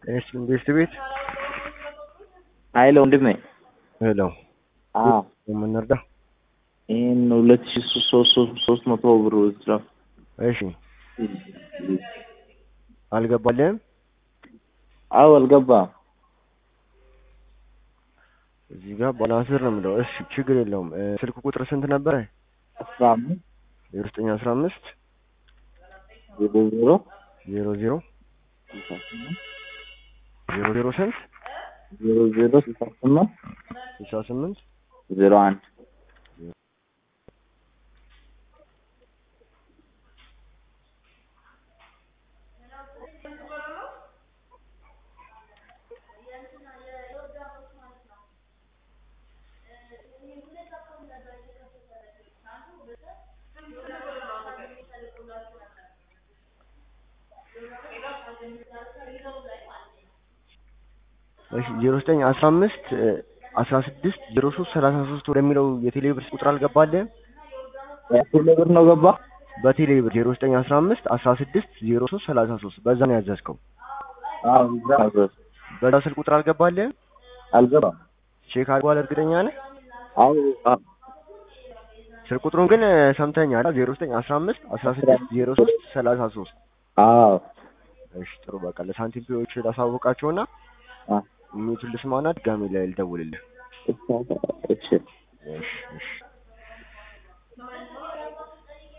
እሺ ኢንቨስት ቤት ሀይለ ወንድሜ ሄሎ አዎ የምንረዳ ይህን ሁለት ሺ ሶስት ሶስት መቶ ብር ወስዳ እሺ አልገባልህም አዎ አልገባም እዚህ ጋር ባላንስር ነው የምለው እሺ ችግር የለውም እ፣ ስልክ ቁጥር ስንት ነበረ አስራ አምስት ዜሮ ዘጠኝ አስራ አምስት ዜሮ ዜሮ ዜሮ ዜሮ ስልሳ ስምንት ዜሮ ዜሮ ስንት ዜሮ ዜሮ ስልሳ ስምንት ስልሳ ስምንት ዜሮ አንድ እሺ ዜሮ ዘጠኝ አስራ አምስት አስራ ስድስት ዜሮ ሶስት ሰላሳ ሶስት ወደሚለው የቴሌብር ቁጥር አልገባልህም ቴሌ ብር ነው ገባ በቴሌብር ዜሮ ዘጠኝ አስራ አምስት አስራ ስድስት ዜሮ ሶስት ሰላሳ ሶስት በዛ ነው ያዘዝከው አዎ እዛ ነበር በዛ ስልክ ቁጥር አልገባልህም አልገባም ቼክ አድርጓል እርግጠኛ ነህ አዎ አዎ ስልክ ቁጥሩን ግን ሰምተኛል ዜሮ ዘጠኝ አስራ አምስት አስራ ስድስት ዜሮ ሶስት ሰላሳ ሶስት አዎ እሺ ጥሩ በቃ ለሳንቲም ፒዎች ላሳውቃቸውና አ የሚቱን ልስማና ድጋሜ ላይ ልደውልልህ እሺ እሺ እሺ እሺ